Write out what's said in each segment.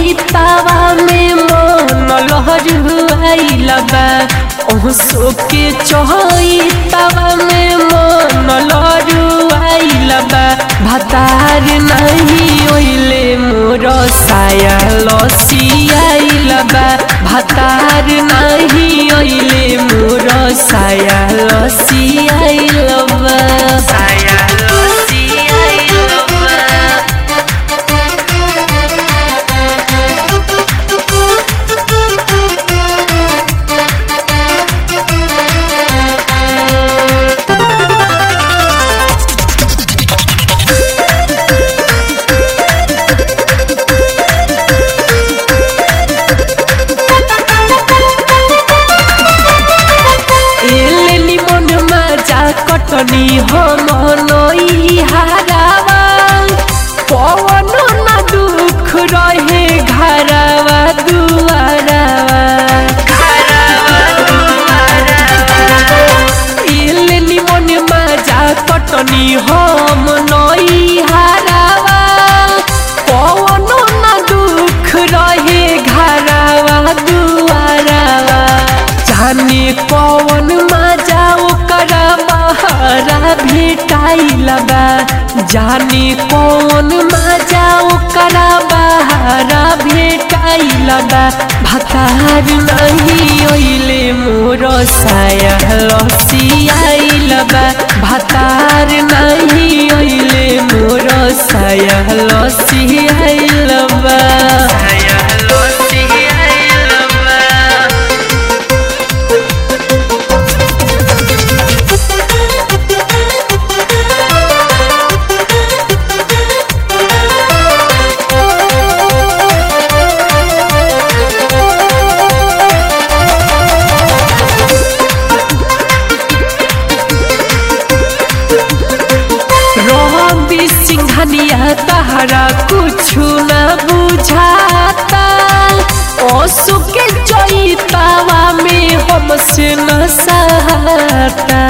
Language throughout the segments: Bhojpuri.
चैतावा में मन लहरुआइल बा ओसो के चैतावा में मन लहरुआइल बा भतार नहीं ओइले मोर साया लसियाइल बा भतार नहीं ओइले मोर साया लसियाइल बा साया लसियाइल बा एले निमन माजा कटनी हम नई हारावा पवन न दुख रहे घरवा दुआरावा एले निमन माजा कटनी हम नई हारावा पवन न दुख रहे घरवा दुआरावा जाने कौन मजा ओकर बहरा भेटाइल बा जाने कौन मजा ओकर बहरा भेटाइल बा भतार नहीं ओइले मोर साया लसियाइल बा भतार नहीं ओइले मोर साया लसियाइल बा साया लसियाइल बा रवि सिंघनिया तहरा कुछु न बुझाता ओसु के चैतावा में हमसे न सहाता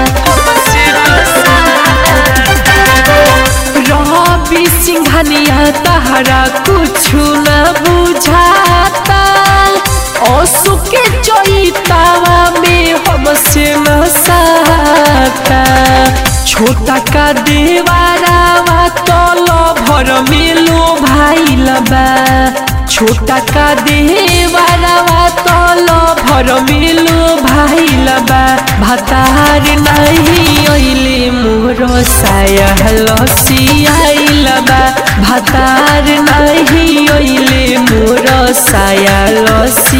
रवि सिंघनिया तहरा कुछु न बुझाता ओसु के चैतावा में हमसे न सहाता छोटा का देवारावा तल भर मिलो भाई लबा छोटा का देवारावा तल भर मिलो भाई लबा भतार नहीं ओइले मोर साया लसियाइल बा भतार नहीं ओइले मोर साया लसी